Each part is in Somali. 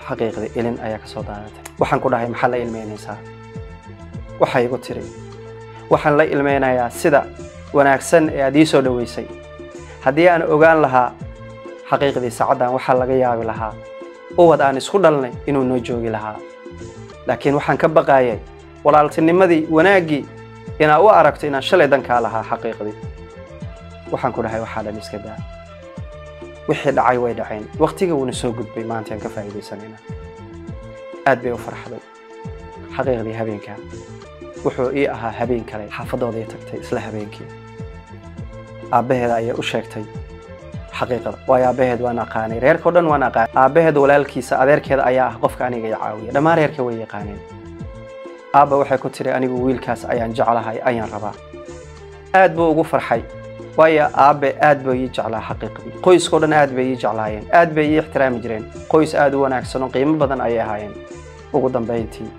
xaqiiqdii ilin ayaa ka soo daadatay waxaan ku dhahay maxaa la ilmeynaysaa waxay igu tiri waxaan la ilmeynayaa sida wanaagsan ee aad ii soo dhoweysay haddii aan ogaan lahaa xaqiiqdii saacaddan waxaa laga yaabi lahaa ubad aan isku dhalnay inuu noo joogi lahaa laakiin waxaan ka baqaayay walaaltinimadii wanaaggii inaa u aragto inaan shalay dankaa lahaa xaqiiqdii waxaan ku dhahay waxaa dhan iska daa wixii dhacay way dhaceen waqtiga wuuna soo gudbay maantaan ka faa'iidaysanayna aad bay u farxday xaqiiqdii habeenkaa wuxuu ii ahaa habeen kale xaafadooday tagtay isla habeenkii aabbaheeda ayay u sheegtay xaqiiqada waayo aabbaheed waan aqaanay reerkao dhan waan aqaanay aabbaheed walaalkiisa adeerkeeda ayaa ah qofka aniga i caawiya dhammaan reerka way yaqaaneen aabba waxay ku tiri anigu wiilkaas ayaan jeclahay ayaan rabaa aad buu ugu farxay waayo aabbe aad bay ii jeclaa xaqiiqdii qoyskao dhan aad bay ii jeclaayeen aad bay ii ixtiraami jireen qoys aad u wanaagsan oo qiimo badan ayay ahaayeen ugu dambayntii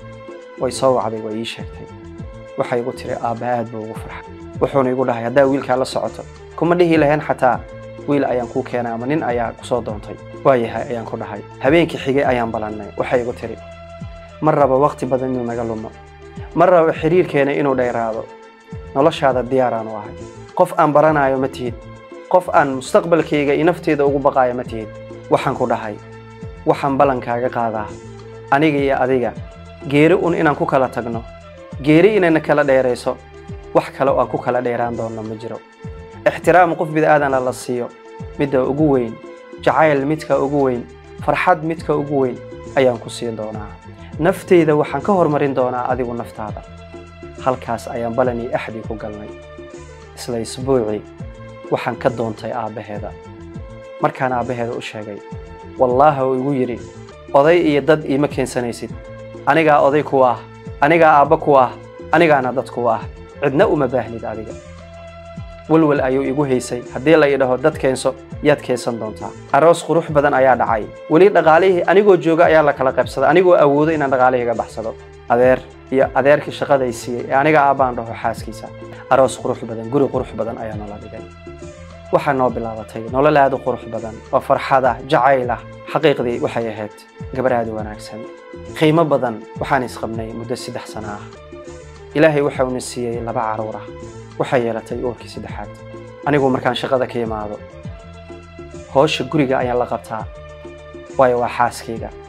way soo wacday way ii sheegtay waxay igu tiri aabba aad buu ugu farxay wuxuuna igu dhahay haddaa wiilkaa la socoto kuma dhihi lahayn xataa wiil ayaan kuu keenay ama nin ayaa kusoo doontay waayahay ayaan ku dhahay habeenkii xigay ayaan balannay waxay igu tiri ma rabo waqti badan inuu naga lumo ma rabo xiriirkeena inuu dheeraado noloshaada diyaaraan u ahay qof aan baranaayo ma tihid qof aan mustaqbalkayga iyo nafteeda ugu baqaayo ma tihid waxaan ku dhahay waxaan ballankaaga qaadaa aniga iyo adiga geeri un inaan ku kala tagno geeri inayna kala dheerayso wax kale oo aan ku kala dheeraan doonno ma jiro ixtiraam qof bida'aadana la siiyo midda ugu weyn jacayl midka ugu weyn farxad midka ugu weyn ayaan ku siin doonaa nafteyda waxaan ka hormarin doonaa adigu naftaada halkaas ayaan balanii axdii ku galnay isla isbuucii waxaan ka doontay aabbaheeda markaan aabbaheeda u sheegay wallaahi uu igu yidhi oday iyo dad iima keensanaysid anigaa oday ku ah anigaa aabba ku ah anigaana dad ku ah cidna uma baahnid adiga walwal ayuu igu haysay haddii la idhaho dad keenso yaad keensan doontaa aroos qurux badan ayaa dhacay weli dhaqaalihii anigoo jooga ayaa la kala qaybsaday anigoo awoodo inaan dhaqaalihiiga baxsado adeer iyo adeerkii shaqaday siiyey ee aniga aabbaan dhaho xaaskiisa aroos qurux badan guri qurux badan ayaa noola dhigay waxaa noo bilaabatay nolol aad u qurux badan oo farxada jacaylah xaqiiqdii waxay ahayd gabar aad u wanaagsan qiimo badan waxaan isqabnay muddo saddex sano ah ilaahay waxauna siiyey laba caruur ah waxay yeelatay uurkii saddexaad anigu markaan shaqada ka imaado hoosha guriga ayaan la qabtaa waayo waa xaaskayga